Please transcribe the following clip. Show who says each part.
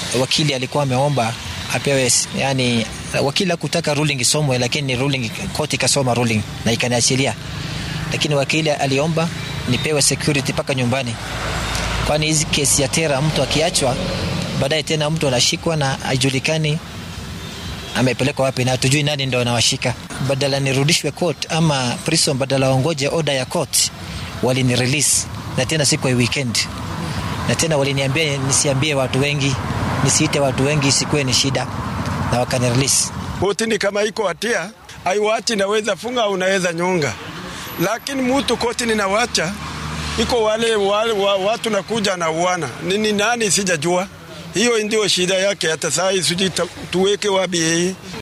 Speaker 1: wakili alikuwa ameomba apewe, yani wakili hakutaka ruling isomwe, lakini ruling koti ikasoma ruling na ikaniachilia, lakini wakili aliomba nipewe security mpaka nyumbani, kwani hizi kesi ya tera, mtu akiachwa baadaye tena mtu anashikwa na haijulikani amepelekwa wapi na hatujui nani ndo anawashika. Badala nirudishwe court ama prison, badala waongoje order ya court, walini release na tena siku ya weekend, na tena waliniambia nisiambie watu wengi, nisiite watu wengi, isikuwe ni shida, na wakani release.
Speaker 2: Kotini kama iko hatia aiwachi, naweza funga au naweza nyonga, lakini mutu kotini nawacha iko wale, wale wa, watu nakuja na uana nini nani sijajua. Hiyo ndio shida yake. Hata saa hii sijui tuweke wapi yeye.